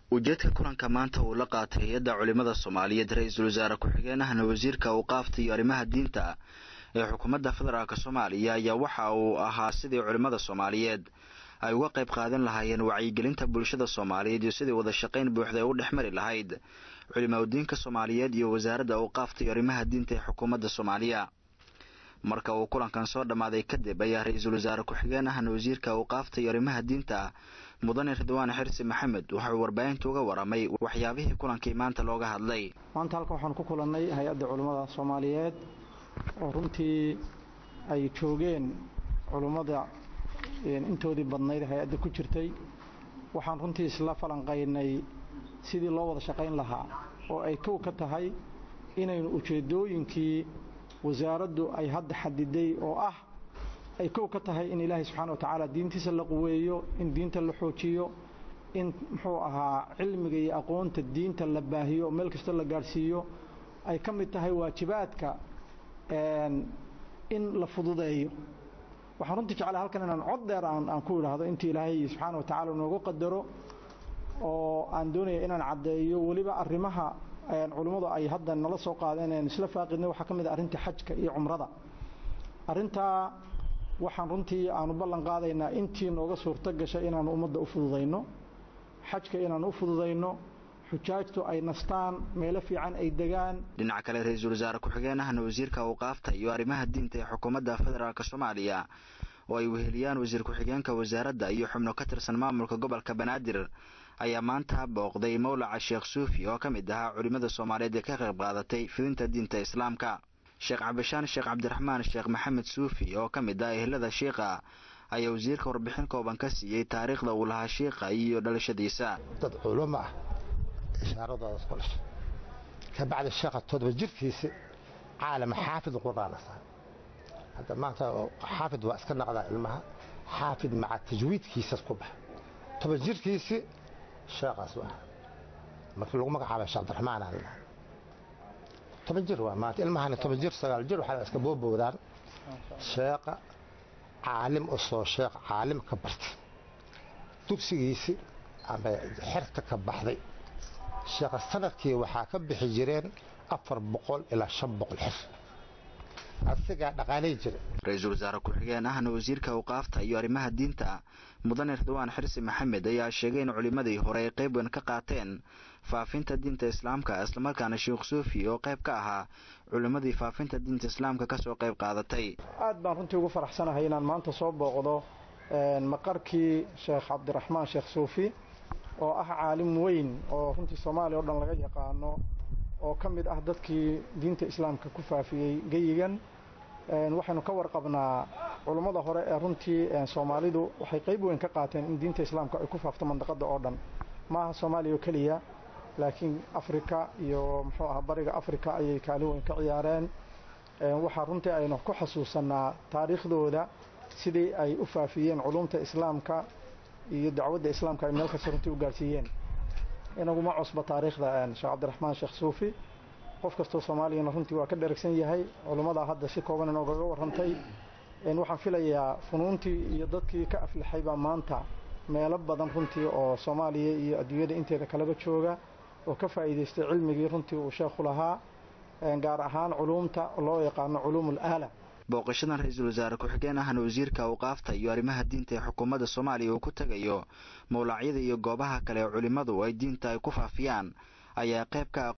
ujeedka kulanka maanta uu la qaatay hay-adda culimada soomaaliyeed ra-iisul wasaare ku-xigeenahana wasiirka awqaafta iyo arrimaha diinta ee xukuumadda federaalk soomaaliya ayaa waxa uu ahaa sidii culimmada soomaaliyeed ay uga qayb qaadan lahaayeen wacyigelinta bulshada soomaaliyeed iyo sidii wada shaqayn buuxda ay u dhex mari lahayd culimaudiinka soomaaliyeed iyo wasaaradda awqaafta iyo arrimaha diinta ee xukuumadda soomaaliya marka uu kulankan soo dhammaaday kadib ayaa ra-iisul wasaare ku-xigeen ahna wasiirka awqaafta iyo arrimaha diinta mudane ridwaan xirsi maxamed waxauu warbaahinta uga waramay waxyaabihii kulankii maanta looga hadlay maanta halkan waxaan ku kulannay hay-adda culimmada soomaaliyeed oo runtii ay joogeen culimmada intoodii badnayd hay-adda ku jirtay waxaan runtii isla falanqaynay sidii loo wada shaqayn lahaa oo ay kow ka tahay inaynu ujeeddooyinkii wasaaraddu ay hadda xadiday oo ah ay kow ka tahay in ilaahay subxaana wa tacaala diintiisa la quweeyo in diinta la xoojiyo in muxuu ahaa cilmiga iyo aqoonta diinta la baahiyo oo meel kasta la gaadhsiiyo ay ka mid tahay waajibaadka in la fududeeyo waxaan runtii jeclaa halkan inaan cod dheer aan ku idhaahdo intii ilaahay subxaana wa tacaala noogu qadaro oo aan doonaya inaan caddeeyo weliba arrimaha culimmadu ay hadda nala soo qaadeen aan isla faaqidnay waxaa ka mid ah arrinta xajka iyo cumrada arrintaa waxaan runtii aanu ballan qaadaynaa intii nooga suurto gashay inaanu ummadda u fududayno xajka inaanu u fududayno xujaajtu ay nastaan meelo fiican ay degaan dhinaca kale ra-iisul wasaare ku-xigeenahana wasiirka awqaafta iyo arrimaha diinta ee xukuumadda federaalk soomaaliya oo ay weheliyaan wasiir ku-xigeenka wasaaradda iyo xubno ka tirsan maamulka gobolka banaadir ayaa maanta booqday mawlaca sheekh suufi oo ka mid ahaa culimmada soomaaliyeed ee ka qayb qaadatay fidinta diinta islaamka sheekh cabdishaan sheekh cabdiraxmaan sheekh maxamed suufi oo ka mid ah ehlada shiikha ayaa wasiirka warbixin kooban ka siiyey taariikhda uu lahaa shiikha iyo dhalashadiisa dad culimo ah ishaaradooda ku dhashay ka bacdi sheekha todoba jirkiisi caalama xaafid quraan asaa hadda maanta xaafid waa iska naqdaa ilmaha xaafid maca tajwiidkiisas ku baxa toban jirkiisi sheekhaas waa markii lagu magacaabay sheekh abdiraxmaan aan lahaa toban jir waa maanta ilmahani toban jir sagaal jir waxaa iska boobowdaan sheekha caalim u soo sheekh caalim ka bartay dugsigiisi ama xerta ka baxday sheekha sanadkii waxaa ka bixi jireen afar boqol ilaa shan boqol xir asigaa dhaqaalay jira ra-iisul wasaare ku-xigeen ahna wasiirka awqaafta iyo arrimaha diinta mudane ridwaan xirsi maxamed ayaa sheegay in culimmadii hore ay qayb weyn ka qaateen faafinta diinta islaamka islamarkaana sheekh suufi oo qayb ka ahaa culimmadii faafinta diinta islaamka kasoo qayb qaadatay aad baan runtii ugu faraxsanahay inaan maanta soo booqdo maqarkii sheekh cabdiraxmaan sheekh suufi oo ah caalim weyn oo runtii soomaaliya o dhan laga yaqaano oo ka mid ah dadkii diinta islaamka ku faafiyey geyigan waxaynu ka warqabnaa culummada hore ee runtii soomaalidu waxay qayb weyn ka qaateen in diinta islaamka ay ku faafto mandaqada oo dhan maaha soomaaliya oo keliya laakiin afrika iyo muxuu aha bariga afrika ayay kaalin weyn ka ciyaareen waxaa runtii aynu ku xasuusanaa taariikhdooda sidii ay u faafiyeen culumta islaamka iyo dacwadda islaamka ay meel kasta runtii u gaarsiiyeen inaguma cusba taariikhda sheekh cabdiraxmaan sheekh suufi qof kastoo soomaaliyana runtii waa ka dheragsan yahay culimmadaa hadda si kooban inoogaga warrantay waxaan filayaa funuuntii iyo dadkii ka aflixay baa maanta meelo badan runtii oo soomaaliya iyo adduunyada inteeda kaleba jooga oo ka faa'iidaystay cilmigii runtii uu sheekhu lahaa gaar ahaan culuumta loo yaqaano culuum ulaala booqashadan ra-iisul wasaare ku-xigeen ahna wasiirka awqaafta iyo arrimaha diinta ee xukuumadda soomaaliya uu ku tegayo mawlacyada iyo goobaha kale ee culimmadu ay diinta ay ku faafiyaan ayaa qayb ka